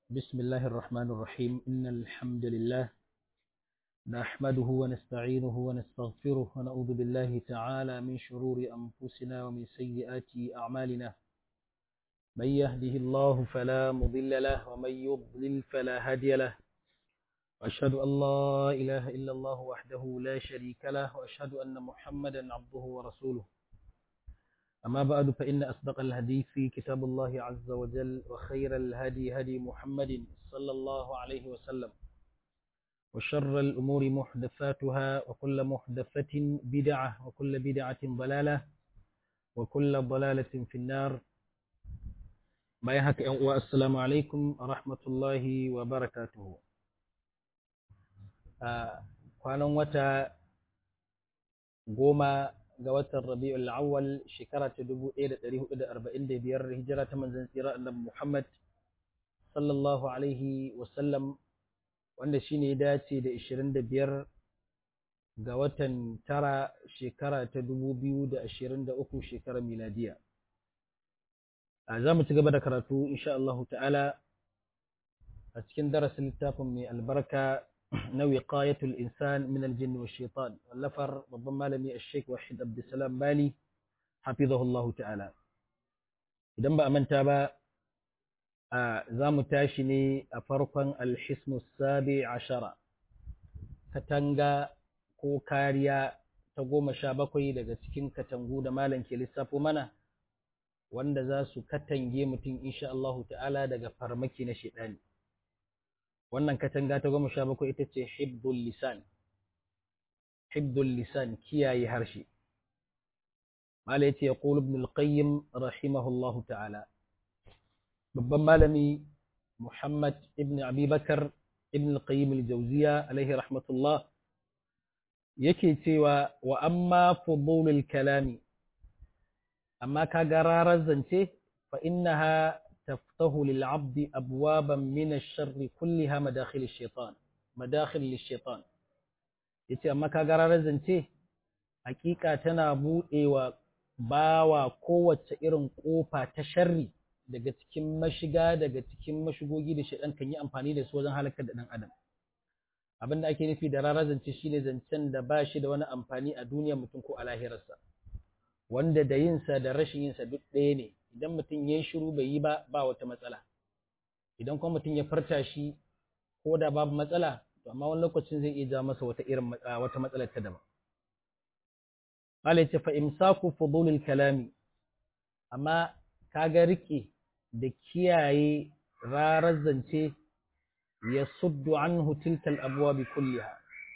بسم الله الرحمن الرحيم إن الحمد لله نحمده ونستعينه ونستغفره ونعوذ بالله تعالى من شرور أنفسنا ومن سيئات أعمالنا من يهده الله فلا مضل له ومن يضلل فلا هادي له وأشهد أن لا إله إلا الله وحده لا شريك له وأشهد أن محمدا عبده ورسوله أما بعد فإن أصدق الحديث كتاب الله عز وجل وخير الهدي هدي محمد صلى الله عليه وسلم وشر الأمور محدثاتها وكل محدثة بدعة وكل بدعة ضلالة وكل ضلالة في النار بايهك والسلام عليكم ورحمة الله وبركاته kwanan wata goma ga watan rabi'ul awwal shekara ta 1445 hijira ta manzon tsira annabi Muhammad sallallahu alaihi wasallam wanda shine ya dace da 25 ga watan tara shekara ta 2023 shekarar miladiya a za mu ci gaba da karatu insha Allah ta'ala a cikin darasin littafin mai albarka na wiqayatul insan min aljin wa shaitan wallafar babban malami al-sheikh wahid abdussalam bali hafizahullahu ta'ala idan ba a manta ba za mu tashi ne a farkon alhismu sabi ashara katanga ko kariya ta goma sha bakwai daga cikin katangu da malam ke lissafo mana wanda za su katange mutum insha Allahu ta'ala daga farmaki na shaidani wannan katanga ta goma sha bakwai ita ce hibdul lisan hibdul lisan kiyaye harshe mala yace ya qulu ibn al-qayyim rahimahullahu ta'ala babban malami muhammad ibn abi bakar ibn al-qayyim al-jawziya alaihi rahmatullah yake cewa wa amma fudulul kalami amma kaga rarar zance fa innaha تفتح للعبد أبوابا من الشر كلها مداخل الشيطان مداخل للشيطان yace amma ka gara zance hakika tana buɗewa bawa kowace irin ƙofa ta sharri daga cikin mashiga daga cikin mashigogi da shaidan kan yi amfani da su wajen halakar da ɗan adam abin da ake nufi da rara zance shine zancen da ba shi da wani amfani a duniyar mutum ko a lahirarsa wanda da yinsa da rashin yinsa duk ɗaya ne idan mutum ya yi shiru bai yi ba ba wata matsala idan kuma mutum ya farta shi ko da babu matsala to amma wani lokacin zai iya ja masa wata irin wata matsalar ta daban Mala ce fa imsaku fudulil kalami amma kaga rike da kiyaye rarar zance ya suddu anhu tilkal abwabi kulliha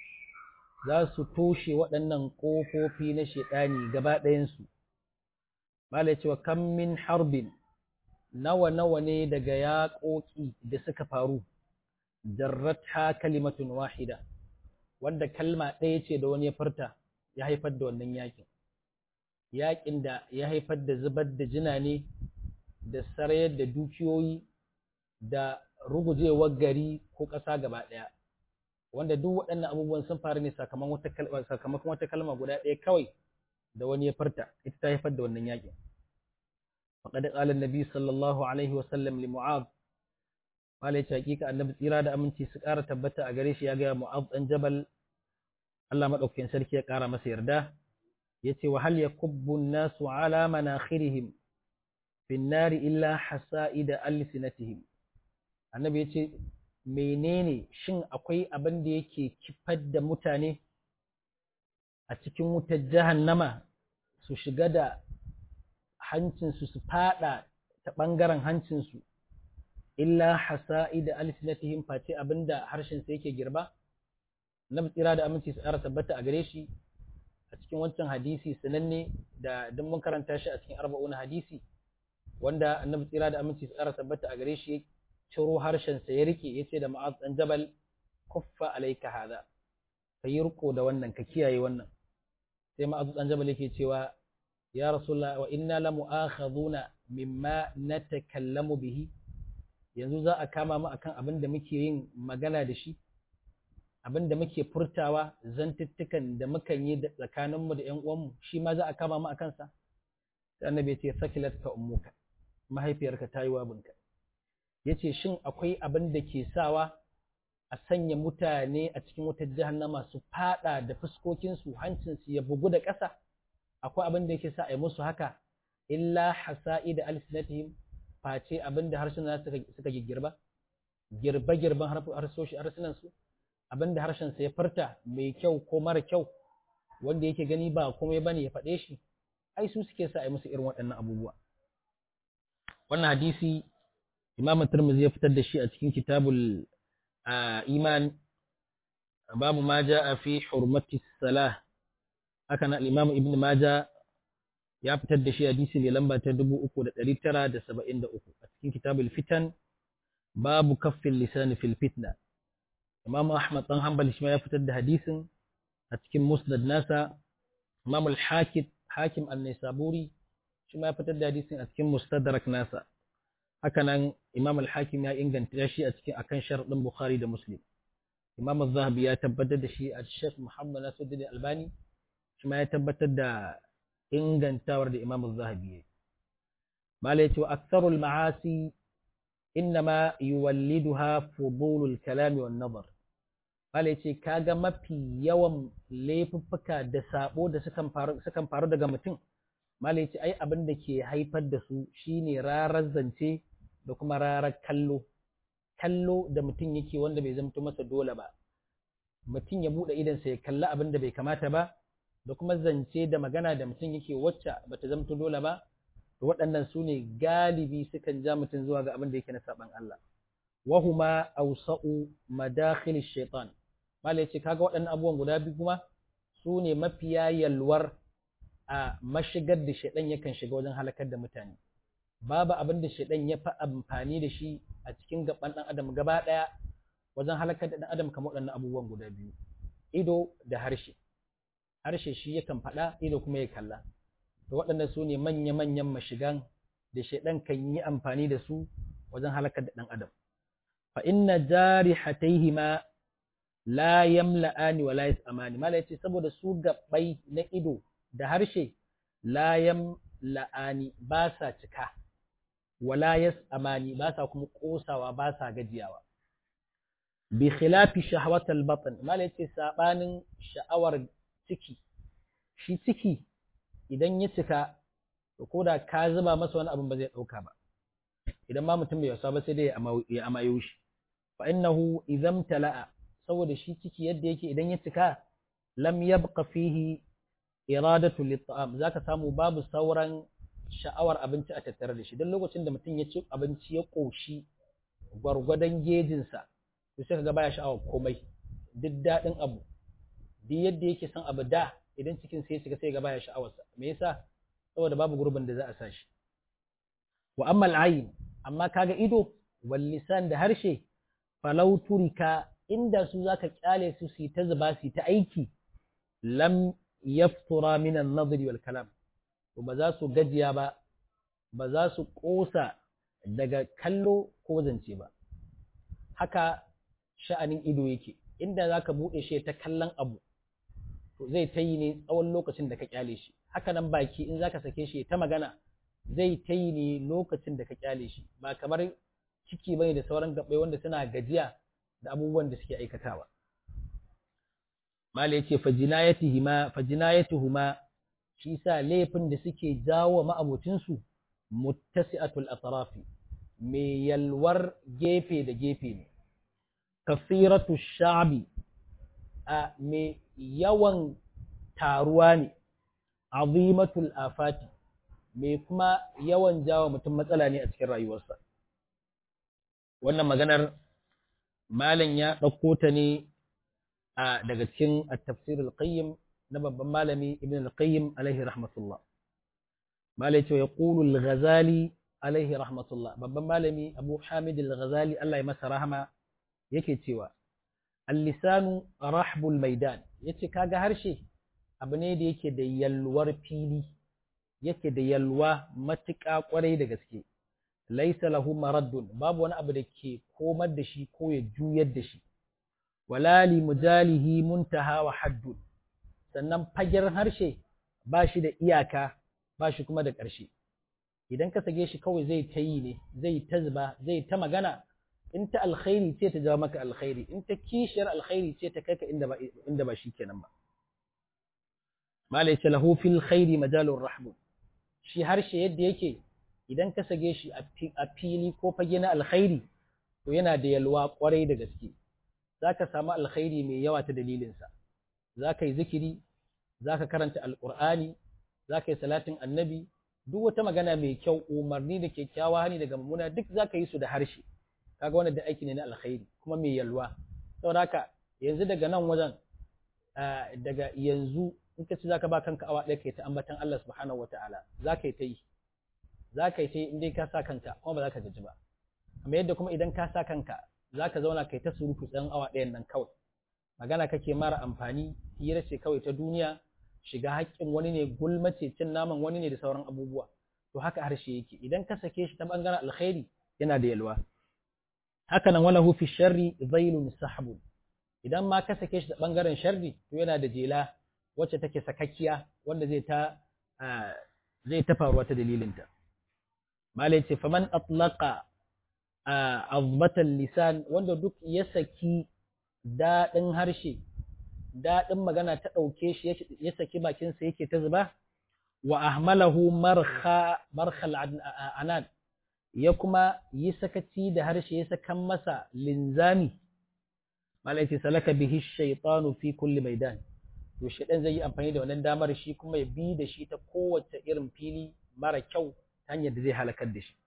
za su toshe waɗannan ƙofofi na shaɗani gaba ɗayansu Malai cewa kan min harbin nawa nawa ne daga yaƙoƙi da suka faru, jarrata kalimatun wahida, wanda kalma ɗaya ce da wani ya farta ya haifar da wannan yaƙin. Yaƙin da ya haifar da zubar da jina ne, da sarayar da dukiyoyi, da rugujewar gari ko ƙasa gaba ɗaya. Wanda duk waɗannan abubuwan sun faru ne sakamakon wata kalma guda ɗaya kawai da wani ya farta ita ta haifar da wannan yakin faqad qala an-nabi sallallahu alaihi wa sallam li mu'adh wala ya hakika annabi tsira da aminci su ƙara tabbata a gare shi ya ga mu'adh dan jabal Allah madaukakin sarki ya ƙara masa yarda yace wa hal yakubbu an-nasu ala manakhirihim fi an-nar illa hasa'ida alsinatihim annabi yace menene shin akwai abin da yake kifar da mutane a cikin wutar jahannama su shiga da hancinsu su fada ta ɓangaren hancinsu illa hasa'i da alsinatihim face abinda harshensa yake girba na tsira da aminci su ƙara tabbata a gare shi a cikin wancan hadisi sananne da don mun karanta shi a cikin arba'una hadisi wanda annabi tsira da aminci su ƙara tabbata a gare shi ya ciro harshensa ya rike ya ce da ma'az ɗan jabal kuffa alaika hada ka yi riko da wannan ka kiyaye wannan sai ma'azu dan jabal yake cewa ya rasulullah wa inna la mu'akhaduna mimma natakallamu bihi yanzu za a kama mu akan abin da muke yin magana da shi abin da muke furtawa zantuttukan da mukan yi tsakanin mu da ƴan uwanmu shi ma za a kama mu akan sa sai annabi ya ce sakilat ka ummuka mahaifiyarka ta yi wabinka yace shin akwai abin da ke sawa a sanya mutane a cikin wata jahannama su fada da fuskokinsu hancinsu ya bugu da ƙasa akwai abin da yake sa a yi musu haka illa hasa'i da alsinatihim face abin da harshen suka suka girba girba girban harsoshi harsunan su abin da harshen sa ya furta mai kyau ko mara kyau wanda yake gani ba komai bane ya faɗe shi ai su suke sa a yi musu irin waɗannan abubuwa wannan hadisi Imam Tirmidhi ya fitar da shi a cikin kitabul iman babu ma ja'a fi hurmati salah haka na al-Imam Ibn Majah ya fitar da shi hadisi ne lamba ta 3973 a cikin kitabul fitan babu kaffin lisan fil fitna Imam Ahmad dan Hanbal shi ma ya fitar da hadisin a cikin Musnad nasa Imam al-Hakim Hakim an-Nisaburi shi ma ya fitar da hadisin a cikin Mustadrak nasa haka nan Imam al-Hakim ya inganta shi a cikin akan sharadin Bukhari da Muslim Imam az-Zahabi ya tabbatar da shi a Sheikh Muhammad Nasiruddin Albani shi ma ya tabbatar da ingantawar da Imam az-Zahabi ya Malai ce aktharul ma'asi innama yuwalliduha fudulul kalami wan nazar Malai ce kaga mafi yawan laifuffuka da sabo da sukan faru sukan faru daga mutum Malai ce ai abin da ke haifar da su shine rarar zance da kuma rarar kallo kallo da mutum yake wanda bai zamto masa dole ba mutum ya buɗe idansa ya kalli abin da bai kamata ba da kuma zance da magana da mutum yake wacce bata zamto dole ba to waɗannan su ne galibi sukan ja mutum zuwa ga abin da yake na saban Allah wahuma awsa'u madakhil shaitan malai ce kaga waɗannan abubuwan guda biyu kuma su ne mafiya yalwar a mashigar da shaidan yakan shiga wajen halakar da mutane babu abin da shaidan ya fi amfani da shi a cikin gaban ɗan adam gaba ɗaya wajen halakar da ɗan adam kamar waɗannan abubuwan guda biyu ido da harshe harshe shi yakan faɗa ido kuma ya kalla to waɗannan su ne manya-manyan mashigan da shaidan kan yi amfani da su wajen halakar da ɗan adam fa inna jari hataihima la yamla'ani wa la yas'amani mala yace saboda su gabbai na ido da harshe la yamla'ani ba sa cika wala yas'amani ba sa kuma kosawa ba sa gajiyawa bi khilafi shahwatal batn mala yace sabanin sha'awar ciki shi ciki idan ya cika to koda ka zuba masa wani abin ba zai dauka ba idan ma mutum bai wasa ba sai dai ya amayo shi fa innahu idan tala'a saboda shi ciki yadda yake idan ya cika lam yabqa fihi iradatu lit-ta'am zaka samu babu sauran sha'awar abinci a tattare da shi don lokacin da mutum ya ci abinci ya koshi gwargwadon gejinsa to sai kaga baya sha'awar komai duk daɗin abu duk yadda yake son abu da idan cikin sai ya shiga sai ga baya sha'awarsa me yasa saboda babu gurbin da za a sa shi wa amma al'ayin amma kaga ido wal lisan da harshe falau turika inda su zaka kyale su su ta zuba su ta aiki lam yaftura min an-nadri wal kalam to ba za su gajiya ba ba za su kosa daga kallo ko zance ba haka sha'anin ido yake inda zaka bude shi ta kallon abu to zai ta yi ne tsawon lokacin da ka kyale shi haka nan baki in zaka sake shi ta magana zai ta yi ne lokacin da ka kyale shi ba kamar ciki bane da sauran gabbai wanda suna gajiya da abubuwan da suke aikatawa mala yace fajinayatuhuma fajinayatuhuma shi sa laifin da suke jawo ma'abocin su muttasi'atul atrafi mai yalwar gefe da gefe ne kasiratu sha'bi a mai yawan taruwa ne azimatul afati mai kuma yawan jawo mutum matsala ne a cikin rayuwarsa wannan maganar malam ya ɗauko ta ne a daga cikin at-tafsirul qayyim na babban malami ibn al-qayyim alaihi rahmatullah malai ce ya qulu al-ghazali alaihi rahmatullah babban malami abu hamid al-ghazali Allah ya masa rahama yake cewa al-lisanu rahbul maidan yace kaga harshe abu ne da yake da yalwar fili yake da yalwa matuƙa ƙwarai da gaske laisa lahu maraddun babu wani abu da ke komar da shi ko ya juyar da shi wala li mujalihi muntaha wa haddun sannan fagen harshe ba shi da iyaka ba shi kuma da ƙarshe idan ka sake shi kawai zai ta yi ne zai ta zuba zai ta magana in ta alkhairi ce ta jawo maka alkhairi in ta kishiyar alkhairi ce ta kai ka inda ba inda ba shikenan ba malai ce lahu fil khairi majalur rahmu shi harshe yadda yake idan ka sage shi a fili ko fage na alkhairi to yana da yalwa kwarai da gaske zaka samu alkhairi mai yawa ta dalilinsa zaka yi zikiri zaka karanta alqur'ani zaka yi salatin annabi duk wata magana mai kyau umarni da kyakkyawa hani daga mummuna duk zaka yi su da harshe kaga wannan da aiki ne na alkhairi kuma mai yalwa saboda haka yanzu daga nan wajen daga yanzu in ka ci zaka ba kanka awa ɗaya kai ta ambatan Allah subhanahu wataala zaka yi ta yi zaka yi ta yi in dai ka sa kanka kuma ba za ka gaji ba amma yadda kuma idan ka sa kanka zaka zauna kai ta surutu tsan awa ɗayan nan kawai magana kake mara amfani hira ce kawai ta duniya shiga haƙƙin wani ne gulmace cin naman wani ne da sauran abubuwa to haka harshe yake idan ka sake shi ta bangaren alkhairi yana da yalwa haka nan wala fi sharri zailun sahbun idan ma ka sake shi ta bangaren sharri to yana da jela wacce take sakakkiya wanda zai ta zai ta faruwa ta dalilinta malai ce faman atlaqa azbatan lisan wanda duk ya saki daɗin harshe daɗin magana ta ɗauke shi ya saki bakinsa yake ta zuba wa ahmalahu marha marhal anad ya kuma yi sakaci da harshe ya sakan masa linzami malaiti salaka bihi shaytanu fi kulli maidan to shaydan zai yi amfani da wannan damar shi kuma ya bi da shi ta kowace irin fili mara kyau ta hanyar da zai halakar da shi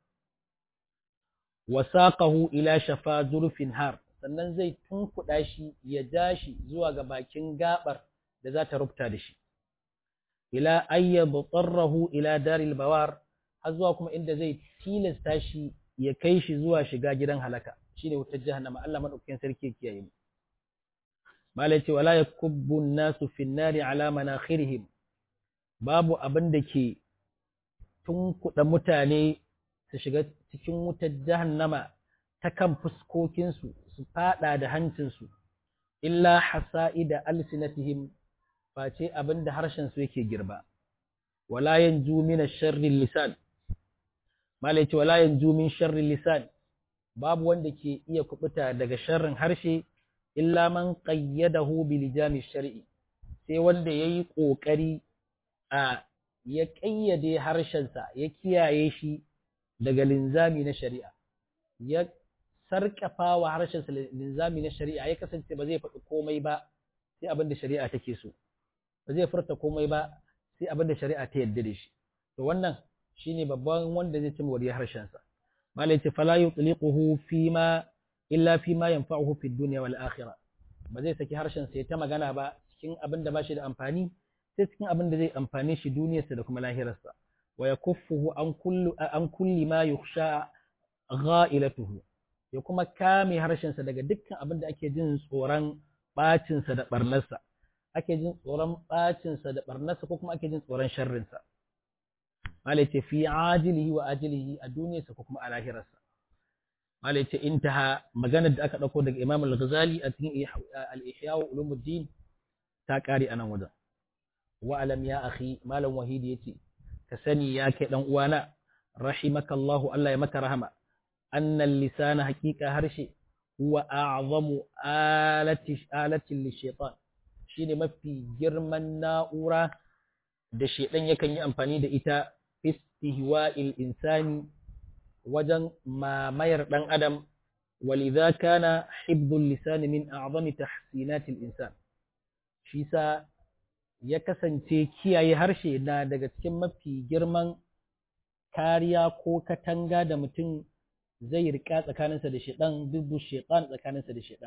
wa saqahu ila shafa zurfin har sannan zai tunkuɗa shi ya ja shi zuwa ga bakin gabar da za ta rubuta da shi ila ayyab tsarrahu ila daril bawar har zuwa kuma inda zai tilasta shi ya kai shi zuwa shiga gidan halaka shine wutar jahannama Allah madaukakin sarki kiyaye mu malai ce wala yakubbu nasu fin nari ala manakhirihim babu abin da ke tunkuɗa mutane su shiga cikin wutar jahannama ta kan fuskokinsu su fada da hancinsu illa hasa'ida alsinatihim face abin da harshensu yake girba wala yanju min sharri lisan malai ce wala yanju min sharri lisan babu wanda ke iya kubuta daga sharrin harshe illa man qayyadahu bi lijami shar'i sai wanda yayi kokari a ya kayyade harshensa ya kiyaye shi daga linzami na shari'a ya sarkafa wa harshensa linzami na shari'a ya kasance ba zai faɗi komai ba sai abin da shari'a take so ba zai furta komai ba sai abin da shari'a ta yarda da shi to wannan shine babban wanda zai cimma wariyar harshensa malai ce fala yutliquhu fi ma illa fi ma yanfa'uhu fi dunya wal akhirah ba zai saki harshen sa ya ta magana ba cikin abin da ba shi da amfani sai cikin abin da zai amfane shi duniyarsa da kuma lahirarsa wa yakuffuhu an kullu an kulli ma yukhsha gha'ilatuhu ya kuma kame harshensa daga dukkan abin da ake jin tsoron bacinsa da barnarsa ake jin tsoron bacinsa da barnarsa ko kuma ake jin tsoron sharrinsa malai ce fi ajilihi wa ajilihi a duniyarsa ko kuma a lahirarsa malai ce intaha maganar da aka dauko daga Imam Al-Ghazali a cikin Al-Ihya wa Ulumuddin ta kare anan wajen wa alam ya akhi malam wahidi yace ka sani ya kai dan uwana rahimakallahu Allah ya maka rahama annal lisana haqiqa harshe huwa a'zamu alati alatin lishaitan shine mafi girman na'ura da shedan yakan yi amfani da ita istihwa'il insani wajen mamayar dan adam walidha kana hibbul lisan min a'zami tahsinatil insan shi sa ya kasance kiyaye harshe na daga cikin mafi girman kariya ko katanga da mutum zai rika tsakaninsa da shaidan dubu shaitan tsakaninsa da shaidan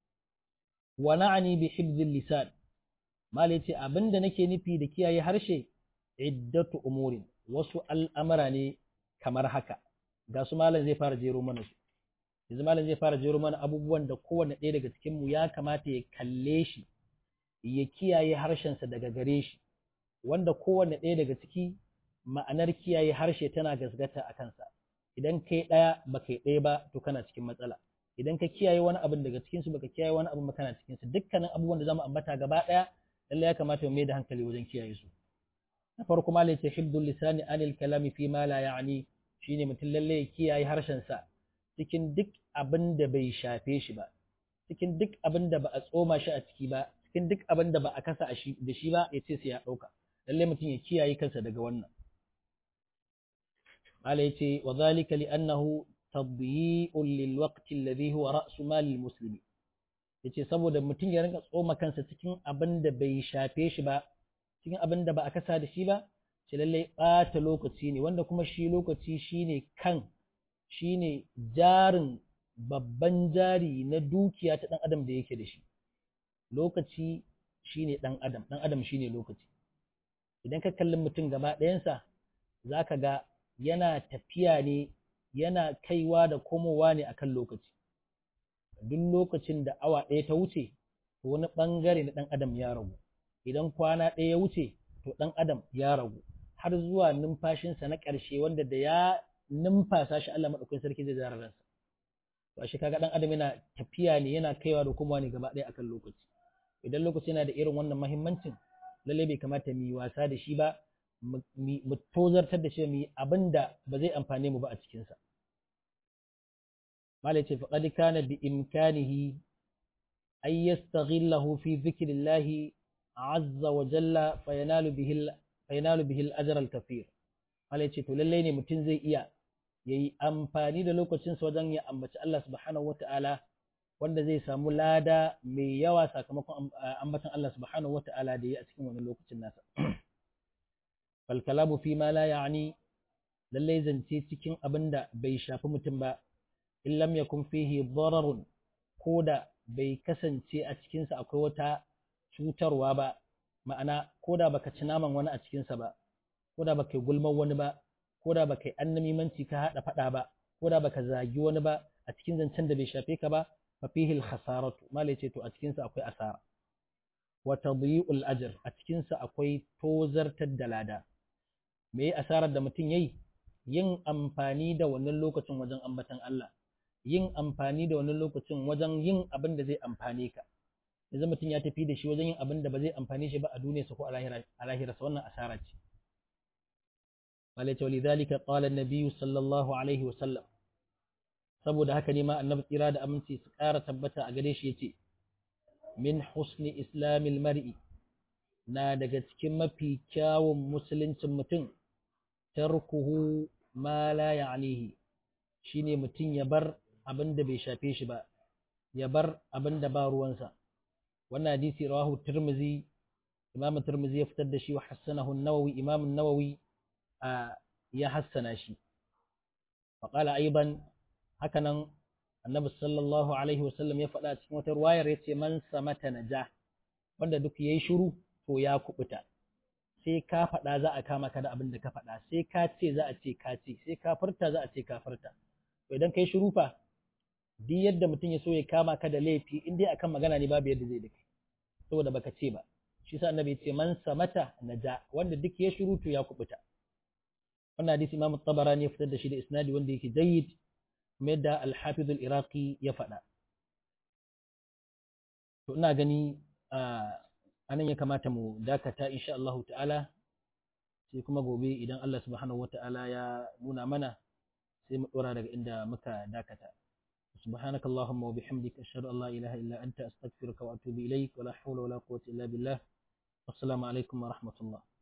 wa na'ani bi hibzil lisan malai ce abinda nake nufi da kiyaye harshe iddatu umurin wasu al'amara ne kamar haka ga su malam zai fara jero mana su yanzu malam zai fara jero mana abubuwan da kowanne ɗaya daga cikin mu ya kamata ya kalle shi ya kiyaye harshensa daga gare shi wanda kowanne ɗaya daga ciki ma'anar kiyaye harshe tana gasgata a kansa idan kai ɗaya ba kai ɗaya ba to kana cikin matsala idan ka kiyaye wani abin daga cikinsu baka kiyaye wani abin ba kana cikinsu dukkanin abubuwan da zamu ambata gaba ɗaya lallai ya kamata mu mai da hankali wajen kiyaye su na farko ma ce hibdul lisani anil kalami fi ma la ya'ni shine mutum lalle ya kiyaye harshen sa cikin duk abin da bai shafe shi ba cikin duk abin da ba a tsoma shi a ciki ba cikin duk abin da ba a kasa da shi ba ya ce sai ya ɗauka lalle mutum ya kiyaye kansa daga wannan mala yace wa zalika li annahu tadyi'un lil waqti alladhi huwa ra'su mal al muslimi yace saboda mutum ya rinka tsoma kansa cikin abin da bai shafe shi ba cikin abin da ba a kasa da shi ba ce lalle ɓata lokaci ne wanda kuma shi lokaci shine kan shine jarin babban jari na dukiya ta ɗan adam da yake da shi lokaci shine ɗan adam ɗan adam shine lokaci idan ka kalli mutum gaba ɗayansa za ka ga yana tafiya ne yana kaiwa da komowa ne akan lokaci duk lokacin da awa ɗaya ta wuce to wani ɓangare na ɗan adam ya ragu idan kwana ɗaya ya wuce to ɗan adam ya ragu har zuwa numfashinsa na ƙarshe wanda da ya numfasa shi Allah maɗaukakin sarki zai zara ransa to ashe kaga ɗan adam yana tafiya ne yana kaiwa da komowa ne gaba ɗaya akan lokaci idan lokaci yana da irin wannan mahimmancin lallai bai kamata mu yi wasa da shi ba mu tozartar da shi mu yi abin da ba zai amfane mu ba a cikinsa mala ce faqad kana bi imkanihi ay yastaghillahu fi dhikrillah azza wa jalla fayanalu bihi fayanalu bihi al-ajr al-kathir mala ce to lallai ne mutum zai iya yayi amfani da lokacinsa wajen ya ambaci Allah subhanahu wata'ala wanda zai samu lada mai yawa sakamakon ambatan Allah subhanahu wata'ala da ya a cikin wannan lokacin nasa. Fal kalamu fi ma la ya'ni lallai zance cikin abin da bai shafi mutum ba, in lam yakun fihi dararun ko da bai kasance a cikinsa akwai wata cutarwa ba, ma'ana ko da baka ci naman wani a cikinsa ba, ko da baka gulman wani ba, ko da baka yi annamimanci ka haɗa faɗa ba, ko da baka zagi wani ba a cikin zancen da bai shafe ka ba, ففيه الخسارة ما ليتو أتكنس أكوي أسارة وتضييع الأجر أتكنس أكوي توزر تدلادا me asarar da mutum yayi yin amfani da wannan lokacin wajen ambatan Allah yin amfani da wannan lokacin wajen yin abin da zai amfane ka yanzu mutum ya tafi da shi wajen yin abin da ba zai amfane shi ba a duniyarsa ko a lahirarsa wannan asara ce malaita walidhalika qala an-nabiy sallallahu alaihi wa sallam saboda haka ne ma annabi tsira da aminci su ƙara tabbata a gare shi yace min husni islamil mar'i na daga cikin mafi kyawun musuluncin mutum tarkuhu ma la ya'nihi shine mutum ya bar abin da bai shafe shi ba ya bar abin da ba ruwansa wannan hadisi rawahu tirmizi imam tirmizi ya fitar da shi wa hassanahu an-nawawi imam an-nawawi ya hassana shi faqala aiban hakanan annabi sallallahu alaihi wasallam ya faɗa cikin wata ruwayar ya ce man samata naja wanda duk yayi shiru to ya kubuta sai ka faɗa za a kama ka da abin da ka faɗa sai ka ce za a ce ka ce sai ka furta za a ce ka furta to idan kai shiru fa duk yadda mutum ya so ya kama ka da laifi in dai akan magana ne babu yadda zai da kai saboda baka ce ba shi sa annabi ya ce man samata naja wanda duk ya shiru to ya kubuta wannan hadisi imam tabarani ya fitar da shi da isnadi wanda yake jayyid kuma yadda al-hafiz al-iraqi ya faɗa to ina gani anan ya kamata mu dakata insha Allah ta'ala sai kuma gobe idan Allah subhanahu wata'ala ya nuna mana sai mu dora daga inda muka dakata سبحانك اللهم وبحمدك أشهد أن لا إله إلا أنت أستغفرك وأتوب إليك ولا حول ولا قوة إلا بالله والسلام عليكم ورحمة الله